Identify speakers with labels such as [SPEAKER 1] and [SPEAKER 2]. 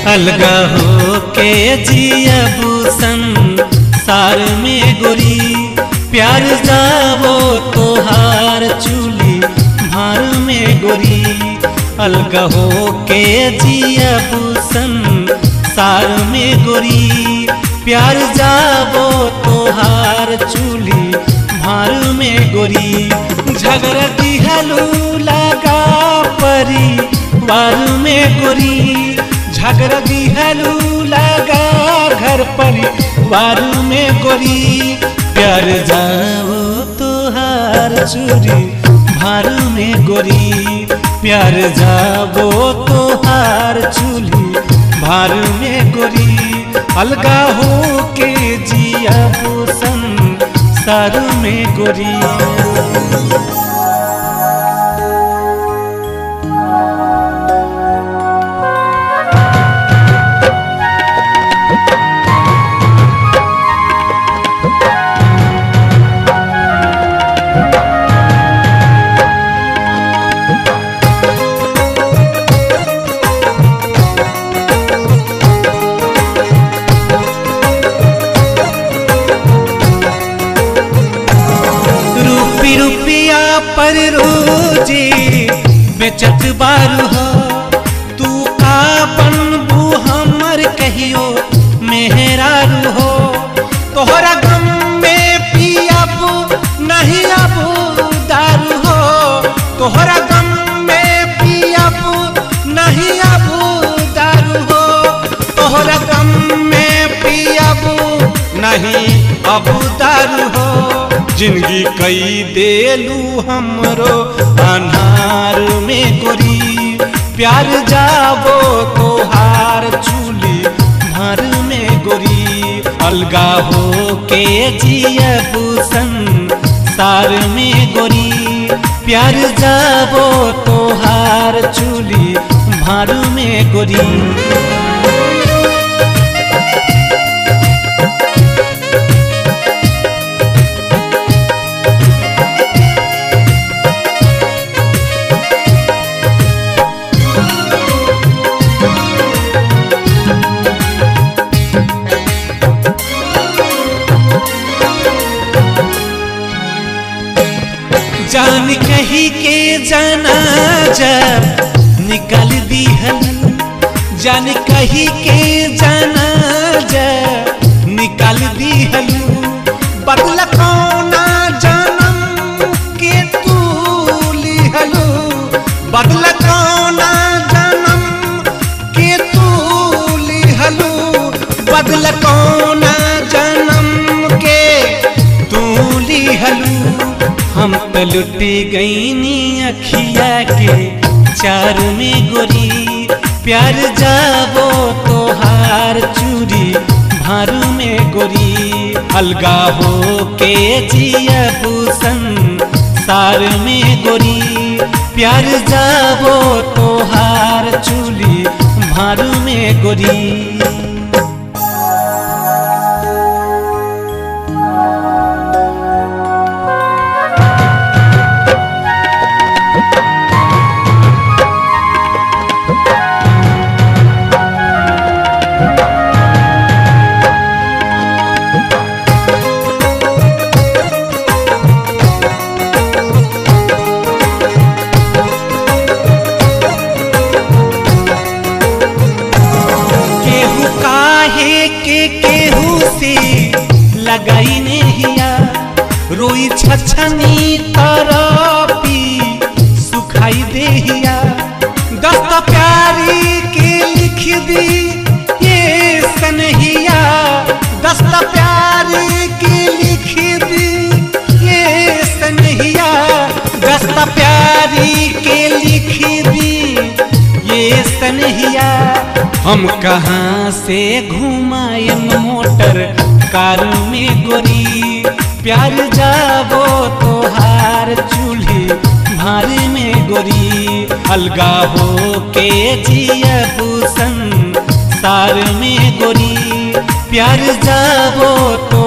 [SPEAKER 1] अलगा हो के जियबू संसार में गोरी प्यार जाबो तोहार चूली भार में गोरी अलगा हो के जियबू संसार में गोरी प्यार जाबो तोहार चूली भार में गोरी झगड़ा दिहलू लगा परी बार में गोरी झगड़ा दिहलू लगा घर परिवार में गोरी प्यार जाओ तोहार चूरी भार में गोरी प्यार जाबो तोहार चूली भार में गोरी अलगा हो के जिया भूषण सारू में गोरी रूपी रुपिया पर रोजी बेचत बारू हो तू का बनबू हमर कहियो मेहरारू हो तोहरा गम में पियाबू नहीं अबू दारू हो तोहरा गम में पियाबू नहीं अबू दारू हो तोहरा गम में पियाबू नहीं अबू दारू हो जिंदगी कई देलू हमरो अनार में गोरी प्यार जाबो तोहार चूली भर में गोरी अलगा हो के जियबू संसार में गोरी प्यार जाबो तोहार चूली भर में गोरी जान कही के जाना जब निकल दी हल जान कही के जाना जब निकल दी हल बदल कौना जन्म के तू लिहलू बदल कौना जन्म के तू लिहलू बदल कौना जन्म के तू लिहलू हम तो लुटी गईनी अखिया के चार में गोरी प्यार जाबो तोहार चूरी भार में गोरी अलगा हो के जियबू संसार में गोरी प्यार जाबो तोहार चूली भार में गोरी केहू काहे के केहू से लगाई नेहिया रोई छछनी तरपी सुखाई देहिया दस्त प्यारी के लिख दी ये सनहिया दस्त प्यारी के लिख दी ये सनहिया दस्त प्यारी के लिख दी ये सनहिया हम कहाँ से घुमाएम मोटर कार में गोरी प्यार जाबो तोहार चूल्ही भार में गोरी अलगा हो के जियबू संसार में गोरी प्यार जाबो तो